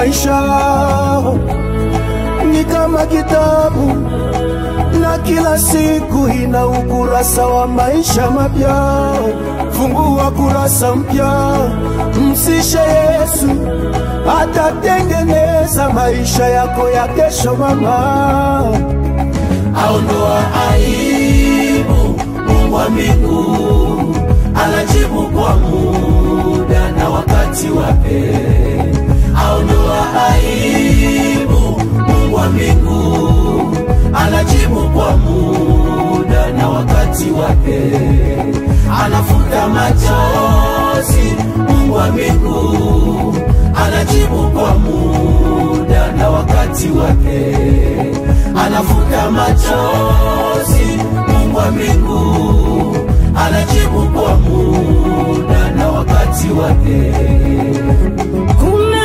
maisha ni kama kitabu na kila siku ina ukurasa wa maisha mapya. Fungua kurasa mpya, msishe Yesu, atatengeneza maisha yako ya kesho. Mama, aondoa aibu. Mungu wa mbingu anajibu kwa muda na wakati wake. Aondoa aibu. Mungu wa mbingu anajibu kwa muda na wakati wake. Anafuta machozi. Mungu wa mbingu anajibu kwa muda na wakati wake anafuta machozi. Mungu wa mbingu anajibu kwa muda na wakati wake. Kuna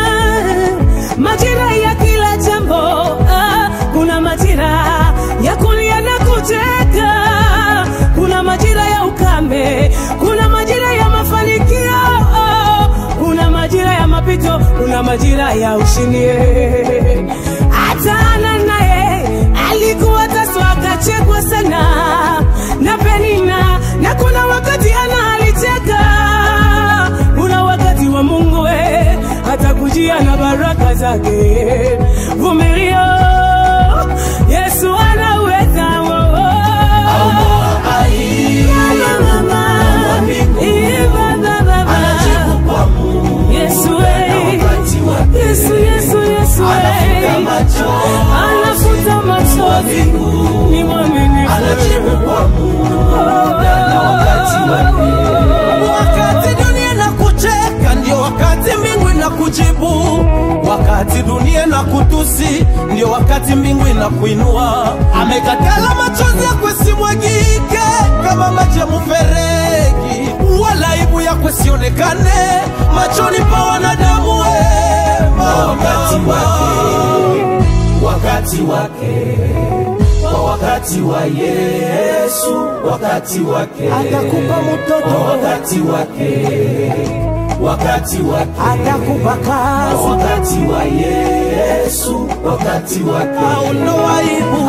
majira ya kila jambo, ah, kuna majira ya kulia na kucheka, kuna majira ya ukame, kuna majira ya mafanikio, oh, kuna majira ya mapito, kuna majira ya ushindi. Hata Hana naye alikuwa taswa akachekwa sana na Penina, na kuna wakati Hana alicheka kuna wakati wa Mungu we atakujia na baraka zake. Vumilia, Yesu anaweza. oh, oh. Aondoa aibu. Mama, Mungu wa mbingu Iba, baba, baba. anajibu kwa muda Yesu na we, wakati wake. Yesu, Yesu, Yesu Anafuta we. machozi. anafuta Mungu wa machozi, mbingu ni mwaminifu. anajibu kwa muda na wakati wake. Wakati dunia na kucheka ndio wakati mbingu na kujibu. Wakati dunia na kutusi ndio wakati mbingu na kuinua. Amekatala machozi yakwe simwagike kama maji ya mfereji, wala aibu yakwe sionekane machoni pa wanadamu wema. wakati wake, wakati wake, kwa wakati wa Yesu, wakati wake atakupa kwa mtoto, wakati wake, wakati wake atakupa kwa kazi, wakati wa Yesu, wakati wake Aondoa aibu